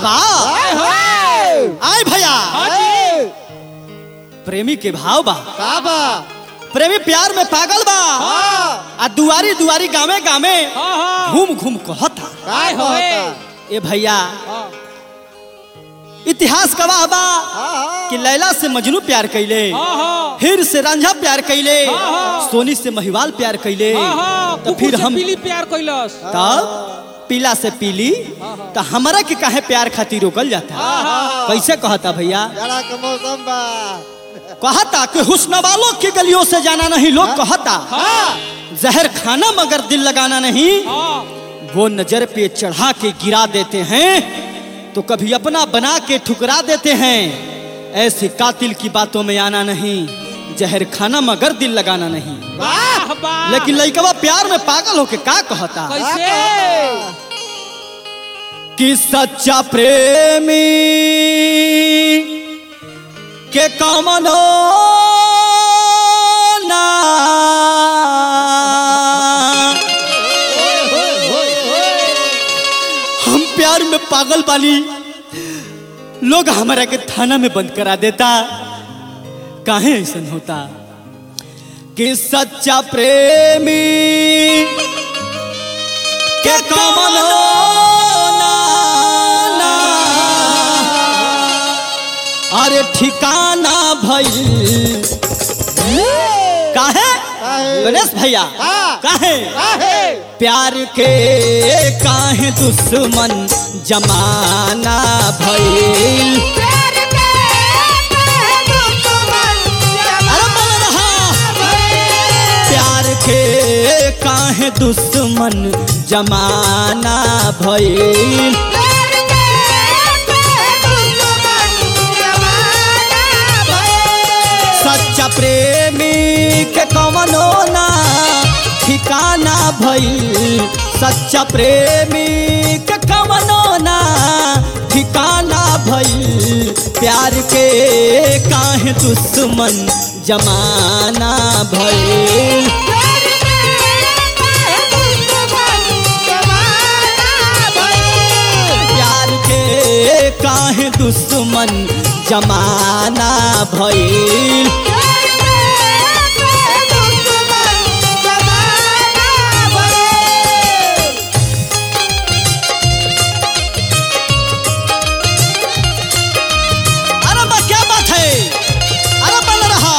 बा आय भैया हाँ जी प्रेमी के भाव बा का बा प्रेमी प्यार में पागल बा हाँ आ दुआरी दुआरी गावे गावे हाँ हाँ घूम घूम कहता का आय होए। कहता ए भैया हाँ इतिहास गवाह बा हाँ कि लैला से मजनू प्यार कैले हाँ हाँ फिर से रांझा प्यार कैले हाँ, हाँ। सोनी से महिवाल प्यार कैले हाँ हाँ तो फिर हम पीली प्यार कैलस तब पीला से पीली तो हमारा के काहे प्यार खातिर रोकल जाता हाँ। कैसे कहता भैया जरा के मौसम बा कहता कि हुस्न वालों की गलियों से जाना नहीं लोग कहता हाँ जहर खाना मगर दिल लगाना नहीं हाँ वो नजर पे चढ़ा के गिरा देते हैं तो कभी अपना बना के ठुकरा देते हैं ऐसे कातिल की बातों में आना नहीं जहर खाना मगर दिल लगाना नहीं वाह वाह लेकिन लइकवा प्यार में पागल होके का कहता कैसे कि सच्चा प्रेमी के कमनो ना हम प्यार में पागल बानी लोग हमारा के थाना में बंद करा देता काहे ऐसा होता कि सच्चा प्रेमी के कमल अरे ठिकाना भइल काहे काहे? गणेश भैया हाँ। काहे काहे प्यार के काहे दुश्मन जमाना भइल अरे बोल रहा प्यार के काहे दुश्मन जमाना भइल सच्चा प्रेमी के कवनो ना ठिकाना भइल सच्चा प्रेमी के कवनो ना ठिकाना भइल प्यार के काहे दुश्मन जमाना भइल प्यार के काहे दुश्मन जमाना भइल अरे बा क्या बात है अरे बन रहा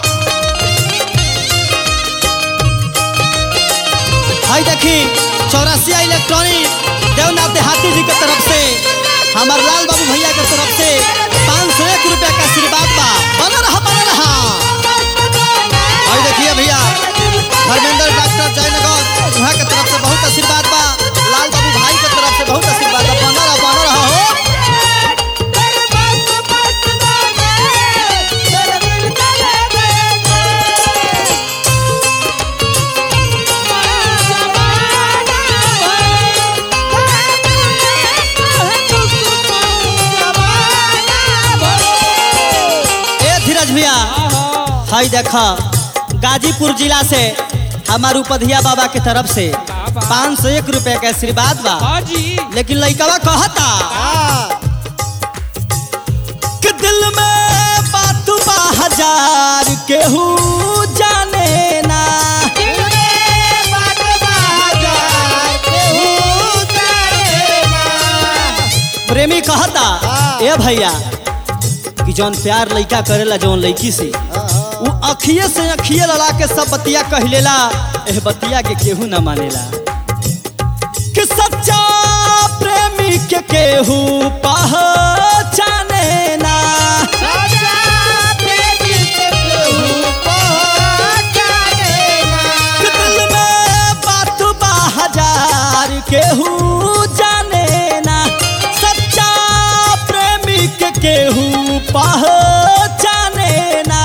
भाई देखी चौरासिया इलेक्ट्रॉनिक देवनाथ देहाती जी के तरफ से हमार लाल बाबू भैया के तरफ से पाँच सौ एक रुपया का आशीर्वाद बा बन रहा बन रहा भाई देखिए भैया धर्मेंद्र डॉक्टर जयनगर वहाँ के तरफ से बहुत आशीर्वाद बा लाल बाबू भाई के तरफ से बहुत आशीर्वाद बा बन रहा बन रहा हो ए धीरज भैया हाय देखा गाजीपुर जिला से हमार उपधिया बाबा के तरफ से बाबा। पाँच सौ एक रुपया का आशीर्वाद बा हाँ जी लेकिन लइकवा कहता हाँ कि दिल में बात बा हजार केहू जाने ना प्रेमी कहता हाँ। ए भैया कि जौन प्यार लइका करेला जौन लइकी से उ अखिए से अखिए लड़ा के सब बतिया कहलेला एह बतिया के केहू न मानेला कि सच्चा प्रेमी के केहू पहचाने ना कि दिल में बात बा हजार केहू जाने ना सच्चा प्रेमी के केहू पहचाने ना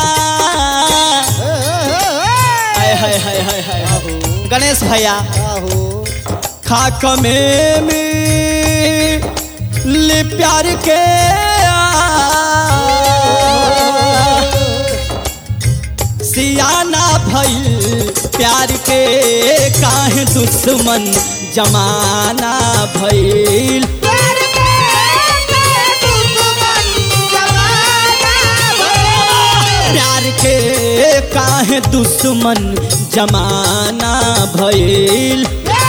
हाय हाय हाय हाय हाय गणेश भैया खाक में मिली प्यार के सियाना भइल प्यार के काहे दुश्मन जमाना भइल काहे दुश्मन जमाना भइल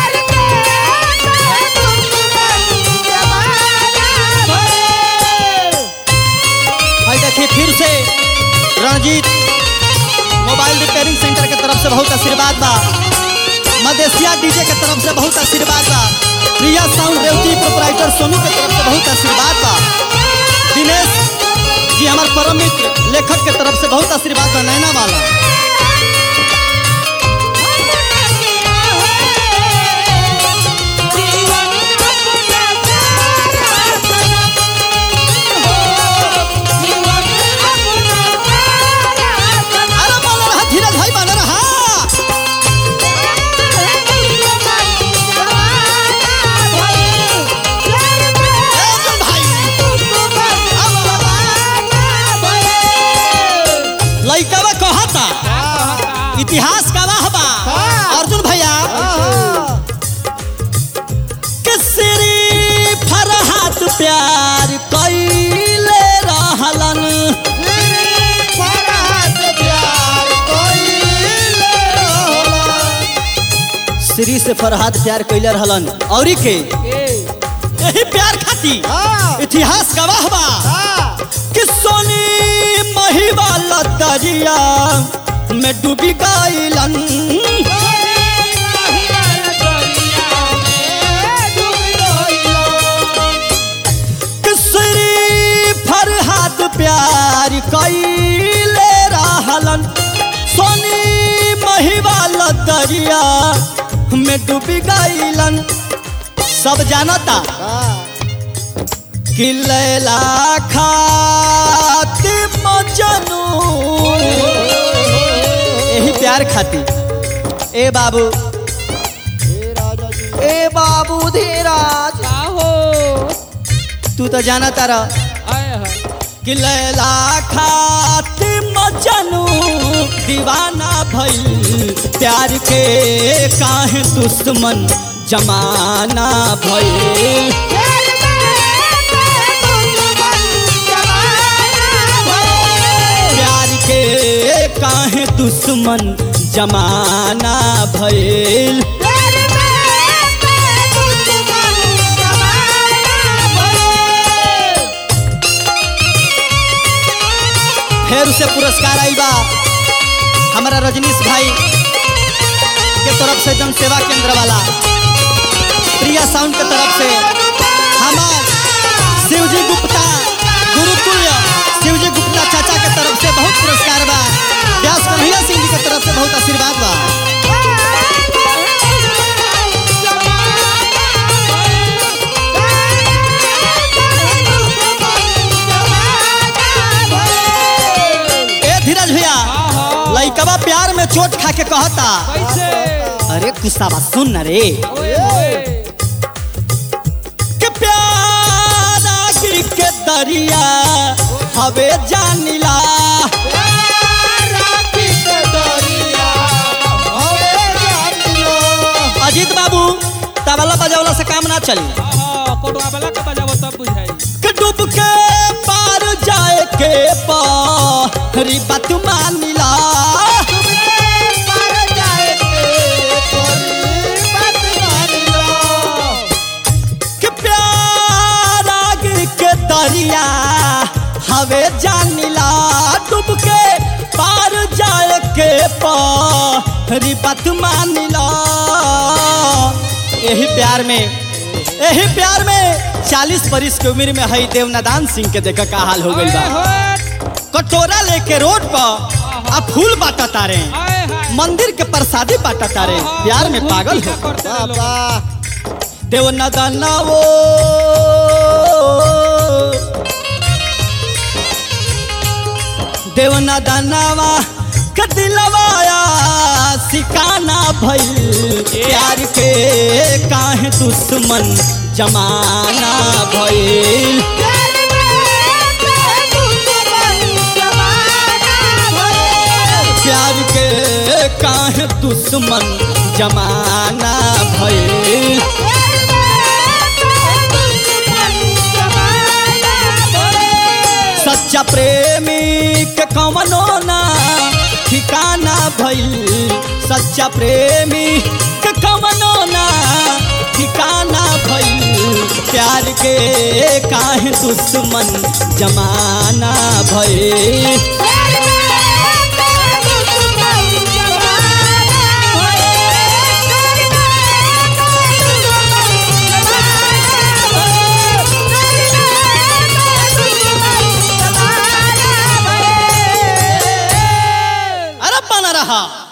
भाई देखिए फिर से रणजीत मोबाइल रिपेयरिंग सेंटर के तरफ से बहुत आशीर्वाद बा मदेशिया डीजे के तरफ से बहुत आशीर्वाद बा प्रिया साउंड रेवती प्रोपराइटर सोनू के तरफ से बहुत आशीर्वाद बा दिनेश जी हमार परम मित्र लेखक के तरफ से बहुत आशीर्वाद बा नैना वाला अरे बना रहा धीरज भाई बना रहा अर्जुन भाई लइकवा कहता इतिहास का वाह बा अर्जुन भैया किसरी फरहात प्यार कैले रहलन श्री से फरहात प्यार कैले रहलन और के यही प्यार खाती इतिहास गवाह बा कि सोनी महिवाला दरिया में डूबी गईलन किसरी फरहात प्यार कैले रहलन सोनी महिवाला दरिया में डूबी गईलन सब जानता कि लैला खाती मजनू यही प्यार खाती ए बाबू ए बाबू धीराज तू तो जाना तारा कि लैला खाती मजनू दीवाना भइल प्यार के काहे दुश्मन जमाना भइल प्यार के काहे दुश्मन जमाना भइल फिर उसे पुरस्कार आइल बा हमारा रजनीश भाई के तरफ से जन सेवा केंद्र वाला प्रिया साउंड के तरफ से हमार शिवजी गुप्ता गुरुकुल शिवजी गुप्ता चाचा के तरफ से बहुत पुरस्कार बा व्यास कन्हैया सिंह जी के तरफ से बहुत आशीर्वाद बा ए धीरज भैया लइकवा प्यार में चोट खा के कहता अरे गुस्सावा सुन न रे कि प्यारा गिर के दरिया हवे जानिला अजीत बाबू तबला बजावला से काम ना चली कि डूब के पार जाए के पारी बात मानिला कि प्यारा गिर के दरिया हवे जानिला डूब के पार जाए के पारी बात मानिला यही प्यार में यही प्यार में चालीस बरिस के उम्र में हई देवनादान सिंह के देखा का हाल हो गई बा कटोरा लेके रोड पर आ फूल बाटा तारे मंदिर के प्रसादी बाटा तारे प्यार में पागल हो देवनादाना वो देवनादानावा के दिलवाया सिकाना भइल प्यार के काहे दुश्मन जमाना भइल प्यार के काहे दुश्मन जमाना भइल सच्चा प्रेमी के कवनो ना ठिकाना भइल सच्चा प्रेमी के कमनो ना ठिकाना भइल प्यार के काहे दुश्मन जमाना भइल अरे बना रहा